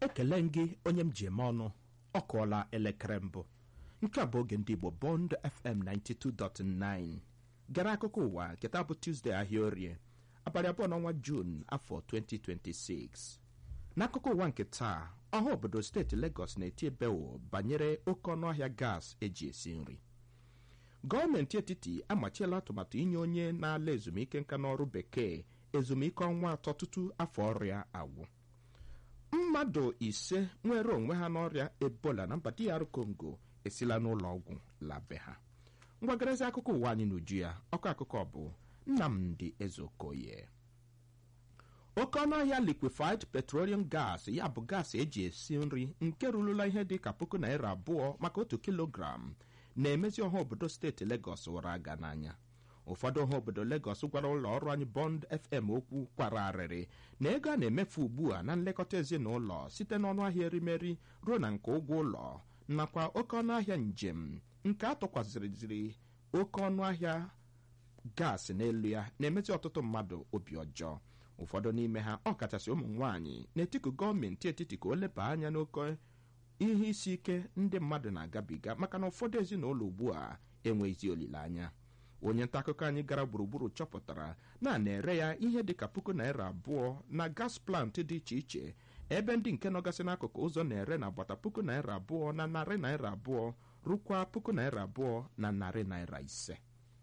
ekele m gị onye m ji eme ọnụ ọ kụọla elekere mbụ nke a bụ oge ndị igbo bond fm 92.9 gara akụkọ ụwa nketa bụ tuzdee ahịa orie abalị abụọ n'ọnwa juun afọ 2026 n'akụkọ ụwa nke taa ọha obodo steeti legọs na-eti ebewo banyere oke ọnụahịa gas eji esi nri gọọmenti etiti amachiela atụmatụ inye onye na-ala ezumike nka n'ọrụ bekee ezumike ọnwa atọ tutu afọ ọrịa agwụ mmadụ ise nwere onwe ha n'ọrịa ebola na mba DR Congo esila n'ụlọ ọgwụ labe ha mgbagarịzi akụkọ ụwa anyị n'uju ya ọkụ akụkọ bụ Nnamdi Ezeokoye oke ọnụahịa liquefied petroleum gas ya bụ gas eji esi nri nke rurula ihe dị ka puku naira abụọ maka otu kilogram na-emezi ọha obodo steeti Legọs wara aga n'anya ụfọdụ ọha obodo Legọs gwara ụlọ ọrụ anyị Bond FM okwu kwara arịrị na ego a na-emefu ugbu a na nlekọta ezinụlọ site n'ọnụ ahịa erimeri ruo na nke ụgwọ ụlọ nakwa oke ọnụahịa njem nke atụkwasịrịziri oke ọnụahịa gaasị n'elu ya na-emezi ọtụtụ mmadụ obi ọjọọ ụfọdụ n'ime ha ọkachasị ụmụ nwaanyị na-etiku gọọmenti etiti ka o leba anya n'oke ihe isi ike ndị mmadụ na-agabiga maka na ụfọdụ ezinụlọ ugbu a enweghịzi olileanya onye nta akụkọ anyị gara gburugburu chọpụtara na a na-ere ya ihe dịka puku naira abụọ na gas plant dị iche iche ebe ndị nke nọgasị n'akụkụ ụzọ na-ere na agbata puku naira abụọ na narị naira abụọ rukwa puku naira abụọ na narị naira ise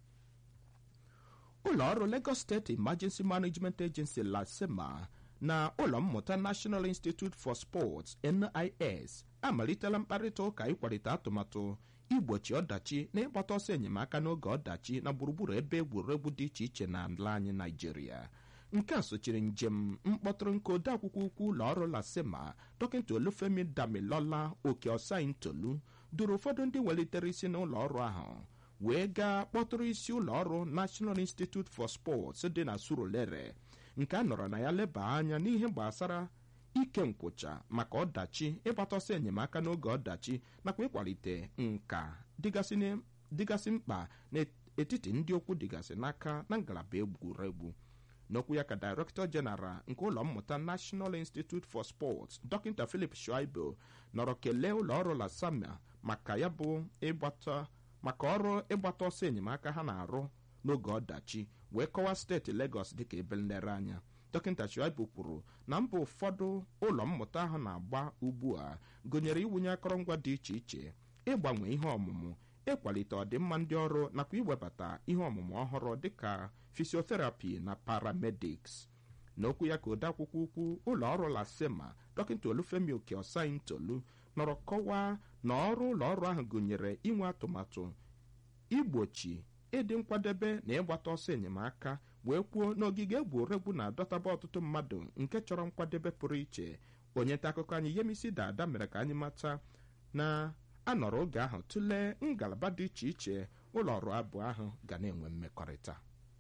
ụlọ ọrụ Lagos State Emergency Management Agency LASEMA na ụlọ mmụta National Institute for Sports NIS amalitela mkparịta ụka ịkwalite atụmatụ igbochi ọdachi na ịgbata ọsọ enyemaka n'oge ọdachi na gburugburu ebe egwuregwu dị iche iche na ala anyị Naijiria nke a sochiri njem mkpọtụrụ nke odeakwụkwọ ukwu ụlọ ọrụ lasema dọkịta olufemi damilola oke ọsaintolu duru ụfọdụ ndị welitere isi n'ụlọ ọrụ ahụ wee gaa kpọtụrụ isi ụlọ ọrụ National Institute for Sports dị na Surulere nke a nọrọ na ya leba anya n'ihe gbasara ike nkwụcha maka ọdachi ịgbata ọsọ enyemaka n'oge ọdachi nakwa ịkwalite nka dịgasị mkpa n'etiti ndị okwu dịgasị n'aka na ngalaba egwuregwu n'okwu ya ka Director General nke ụlọ mmụta National Institute for Sports Dr. Philip Shuaibu nọrọ kelee ụlọ ọrụ Lasama maka ya bụ ịgbata maka ọrụ ịgbata ọsọ enyemaka ha na-arụ n'oge ọdachi wee kọwaa steeti Lagos dịka ebe nlereanya dọkịta Shuaibu kwuru na mba ụfọdụ ụlọ mmụta ahụ na-agba ugbu a gụnyere iwunye akọrọngwa dị iche iche ịgbanwe ihe ọmụmụ ịkwalite ọdịmma ndị ọrụ nakwa iwebata ihe ọmụmụ ọhụrụ dịka fisioterapi na paramedics n'okwu ya ka odeakwụkwọ ukwu ụlọ ọrụ lasema dọkịta olufemi oke ọsaintolu nọrọ kọwaa na ọrụ ụlọ ọrụ ahụ gụnyere inwe atụmatụ igbochi ịdị nkwadebe na ịgbata ọsọ enyemaka wee kwuo n'ogige egwuregwu na-adọtaba ọtụtụ mmadụ nke chọrọ nkwadebe pụrụ iche onye nta akụkọ anyị Yemisi Dada mere ka anyị mata na anọrọ oge ahụ tụlee ngalaba dị iche iche ụlọ ọrụ abụọ ahụ ga na-enwe mmekọrịta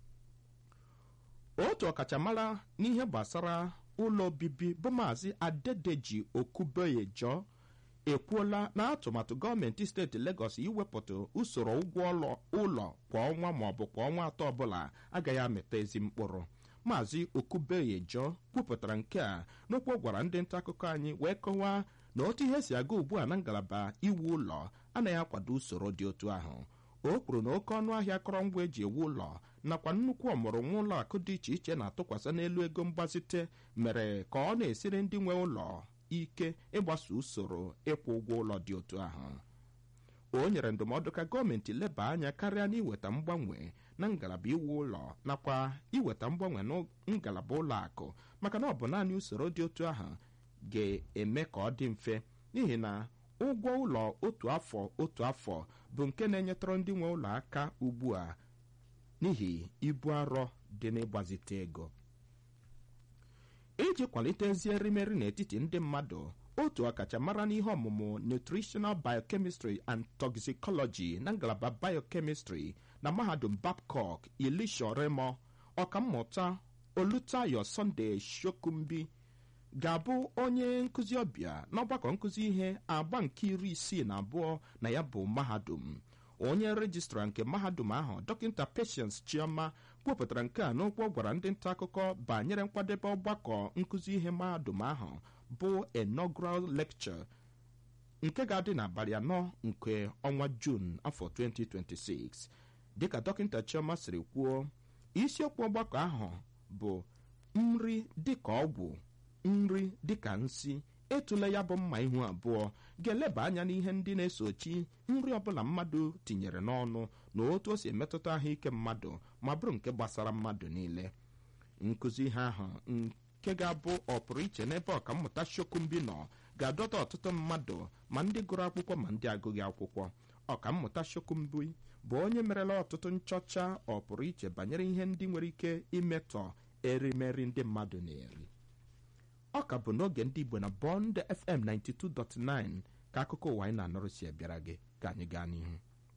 otu ọkachamara n'ihe gbasara ụlọ obibi bụ maazị Adedeji Okubeyejo ekwuola na atụmatụ gọọmenti steeti Legọs iwepụta usoro ụgwọ ụlọ kwa ọnwa maọbụ kwa ọnwa atọ ọbụla agaghị amịta ezi mkpụrụ maazị Okubeyejo kwupụtara nke a n'okwu gwara ndị nta akụkọ anyị wee kọwaa na otu ihe si aga ugbu a na ngalaba iwu ụlọ anaghị akwado usoro dị otu ahụ o kwuru na oke ọnụ ahịa akọrọngwa eji ewu ụlọ nakwa nnukwu ọmụrụnwa ụlọ akụ dị iche iche na-atụkwasị n'elu ego mgbazite mere ka ọ na-esiri ndị nwe ụlọ ike ịgbaso usoro ịkwụ ụgwọ ụlọ dị otu ahụ o nyere ndụmọdụ ka gọọmenti leba anya karịa n'iweta mgbanwe na ngalaba iwu ụlọ nakwa iweta mgbanwe na ngalaba ụlọ akụ maka na ọ bụ naanị usoro dị otu ahụ ga-eme ka ọ dị mfe n'ihi na ụgwọ ụlọ otu afọ otu afọ bụ nke na-enyetụrụ ndị nwe ụlọ aka ugbu a n'ihi ibu arọ dị n'ịgbazite ego iji kwalite ezi erimeri n'etiti ndị mmadụ otu ọkachamara n'ihe ọmụmụ nutritional biochemistry and toxicology na ngalaba biochemistry na mahadum Babcock Elisha Remo ọkammụta Olutayo Sunday Shokumbi ga-abụ onye nkụzi ọbịa n'ọgbakọ nkụzi ihe agba nke iri isii na abụọ na ya bụ mahadum onye rejistra nke mahadum ahụ dọkịta Patience Chioma kwupụtara nke a n'okwu ọ gwara ndị nta akụkọ banyere nkwadebe ọgbakọ nkụzi ihe mahadum ahụ bụ inaugural lecture nke ga-adị n'abalị anọ nke ọnwa juun afọ 2026 dịka dọkịta chioma siri kwuo isiokwu ọgbakọ ahụ bụ nri dịka ọgwụ nri dịka nsi etule ya bụ mma ihu abụọ ga-eleba anya n'ihe ndị na-esochi nri ọbụla mmadụ tinyere n'ọnụ na otu o si emetụta ahụike mmadụ ma bụrụ nke gbasara mmadụ niile nkụzi ihe ahụ nke ga-abụ ọpụrụ iche n'ebe ọkammụta shokumbi nọ ga-adọta ọtụtụ mmadụ ma ndị gụrụ akwụkwọ ma ndị agụghị akwụkwọ ọkammụta shokumbi bụ onye merela ọtụtụ nchọcha ọpụrụ iche banyere ihe ndị nwere ike imetọ erimeri ndị mmadụ na-eri ọ ka bụ n'oge ndị igbo na bond fm 92.9 ka akụkọ ụwa anyị na-anọrụ si abịara gị ka anyị gaa n'ihu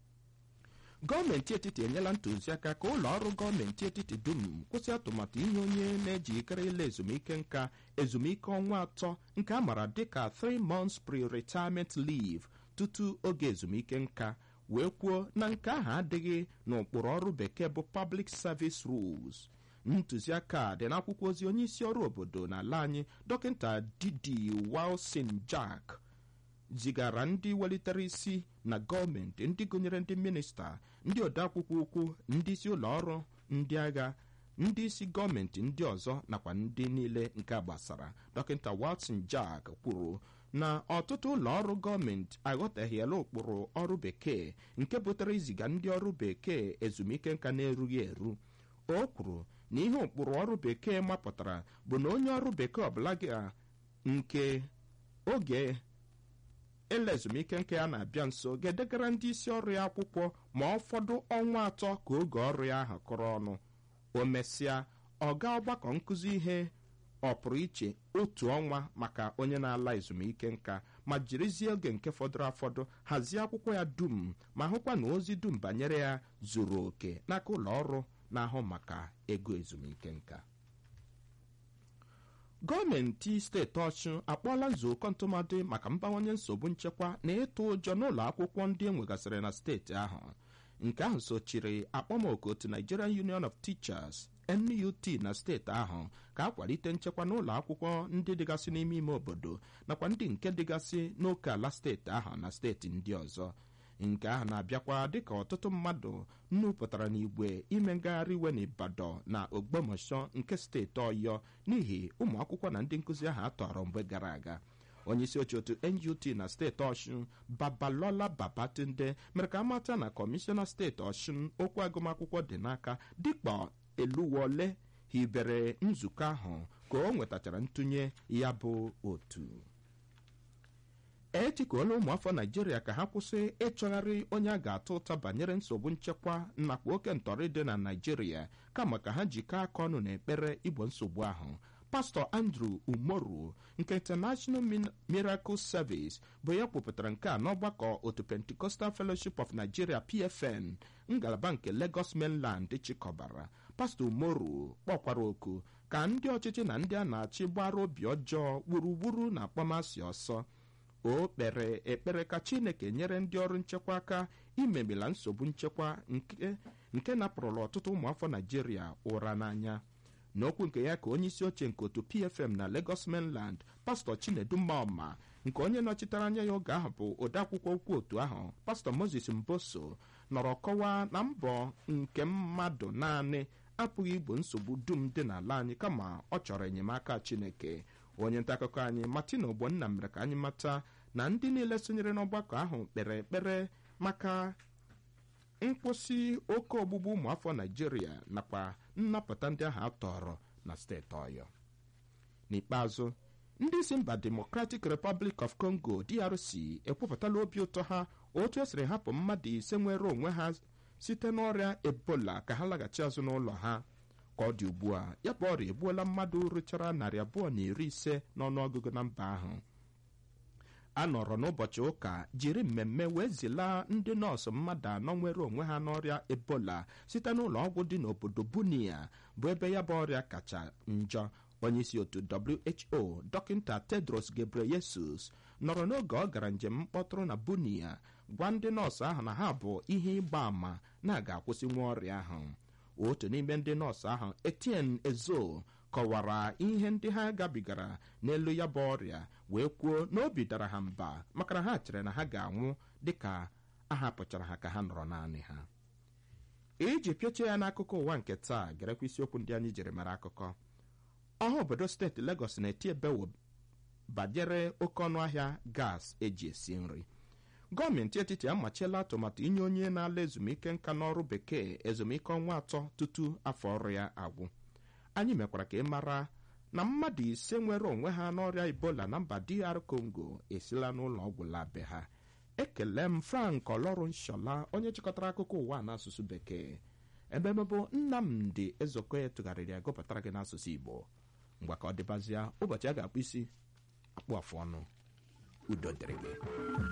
gọọmenti etiti enyela ntụziaka ka ụlọ ọrụ gọọmenti etiti dum kwụsị atụmatụ ihe onye na-ejikere ile ezumike nka ezumike ọnwa atọ nke a maara dịka 3 months pre-retirement leave tutu oge ezumike nka wee kwuo na nke ahụ adịghị n'ụkpụrụ ọrụ bekee bụ public service rules ntụziaka a dị n'akwụkwọ ozi onye isi ọrụ obodo n'ala anyị dọkịta didi wilson jack zigara ndị welitere isi na gọọmenti ndị gụnyere ndị minista ndị odeakwụkwọ ukwu ndị isi ụlọ ọrụ ndị agha ndị isi gọọmenti ndị ọzọ nakwa ndị niile nke gbasara dọkịta wilson jack kwuru na ọtụtụ ụlọ ọrụ gọọmenti aghọtaghịela ụkpụrụ ọrụ bekee nke butere iziga ndị ọrụ bekee ezumike nka na-erughị eru o kwuru na ihe ụkpụrụ ọrụ bekee mapụtara bụ na onye ọrụ bekee ọbụla ga nke oge ele ezumike nke ya na-abịa nso ga-edegara ndị isi ọrụ ya akwụkwọ ma ọ fọdụ ọnwa atọ ka oge ọrụ ya ahụ kụrụ ọnụ o mesịa ọga ọgbakọ nkụzi ihe ọpụrụ iche otu ọnwa maka onye na-ala ezumike nka ma jirizie oge nke fọdụrụ afọdụ hazie akwụkwọ ya dum ma hụkwa na ozi dum banyere ya zuru oke n'aka ụlọ ọrụ na-ahụ maka ego ezumike nka gọọmenti steeti ọchụ akpọọla nzukọ ntụmadị maka mbawanye nsogbu nchekwa na ịtụ ụjọ n'ụlọ akwụkwọ ndị enwegasịrị na steeti ahụ nke ahụ sochiri akpọmoku otu nigerian union of teachers nut na steeti ahụ ka akwalite nchekwa n'ụlọ akwụkwọ ndị dịgasị n'ime ime obodo nakwa ndị nke dịgasị n'oke ala steeti ahụ na steeti ndị ọzọ nke ahụ na-abịakwa dịka ọtụtụ mmadụ nnupụtara n'igwe ime ngagharị iwe n'Ibadan na Ogbomosho nke steeti Ọyọ n'ihi ụmụ akwụkwọ na ndị nkụzi ahụ atọrọ mgbe gara aga onyeisi oche otu NUT na steeti Ọshụn Babalola Babatunde mere ka amata na kọmishọna steeti Ọshụn okwu agụmakwụkwọ dị n'aka dịkpa eluwole hibere nzukọ ahụ ka o nwetachara ntụnye ya bụ otu etikuola ụmụafọ naijiria ka ha kwụsị ịchọgharị onye a ga-atụ ụta banyere nsogbu nchekwa nakwa oke ntọrị dị na naijiria kama ka ha jikọọ aka ọnụ n'ekpere igbo nsogbu ahụ pastọ andrew umoru nke international miracle service bụ ya kwupụtara nke a n'ọgbakọ otu pentecostal fellowship of nigeria pfn ngalaba nke lagos mainland chịkọbara pastọ umoru kpọkwara oku ka ndị ọchịchị na ndị a na-achị gbara obi ọjọọ gburugburu na akpọmasị ọsọ o kpere ekpere ka chineke nyere ndị ọrụ nchekwa aka imemila nsogbu nchekwa nke napụrụla ọtụtụ ụmụafọ naijiria ụra n'anya n'okwu nke ya ka onye isi oche nke otu pfm na lagos mainland pastọ chinedu mmaọma nke onye nọchitere anya ya oge ahụ bụ odeakwụkwọ ukwu otu ahụ pastọ moses mboso nọrọ kọwaa na mbọ nke mmadụ naanị apụghị igbo nsogbu dum dị n'ala anyị kama ọ chọrọ enyemaka chineke onye nta akụkọ anyị martin ogbonna mere ka anyị mata na ndị niile sonyere n'ọgbakọ ahụ kpere ekpere maka nkwụsị oke ogbugbu ụmụafọ naijiria nakwa nnapụta ndị ahụ atọrọ na steeti ọyọ n'ikpeazụ ndị si mba democratic republic of congo drc ekwupụtala obi ụtọ ha otu esiri hapụ mmadụ ise nwere onwe ha site n'ọrịa ebola ka ha laghachi azụ n'ụlọ ha ka ọ dị ugbu a ya bụ ọrịa egbuola mmadụ rụchara narị abụọ na iri ise n'ọnụọgụgụ na mba ahụ a nọrọ n'ụbọchị ụka jiri mmemme wee zilaa ndị nọọsụ mmadụ anọ nwere onwe ha n'ọrịa ebola site n'ụlọ ọgwụ dị n'obodo bunia bụ ebe ya bụ ọrịa kacha njọ onyeisi otu who dọkịta tedros gebreyesus nọrọ n'oge ọ gara njem mkpọtụrụ na bunia gwa ndị nọọsụ ahụ na ha bụ ihe ịgba àmà na-aga akwụsịnwu ọrịa ahụ otu n'ime ndị nọọsụ ahụ Etienne Ezo kọwara ihe ndị ha gabigara n'elu ya bụ ọrịa wee kwuo na obi dara ha mba maka na ha chere na ha ga-anwụ dịka a hapụchara ha ka ha nọrọ naanị ha iji pịachie ya n'akụkọ ụwa nke taa gerekwa isiokwu ndị anyị jiri mara akụkọ ọha obodo steeti Lagos na-eti ebewo banyere oke ọnụ ahịa gas eji esi nri gọọmenti etiti amachiela atụmatụ inye onye na-ala ezumike nka n'ọrụ bekee ezumike ọnwa atọ tutu afọ ọrụ ya agwụ anyị mekwara ka ị mara na mmadụ ise nwere onwe ha n'ọrịa Ebola na mba DR Congo esila n'ụlọ ọgwụ labe ha ekele m Frank Olorunshola onye chịkọtara akụkọ ụwa n'asụsụ bekee ebe mebụ Nnamdi Ezeokoye tụgharịrị ya gụpụtara gị n'asụsụ Igbo mgbe ka ọ dịbazịa ụbọchị a ga-akpụ isi akpụ afụ ọnụ udo dịrị gị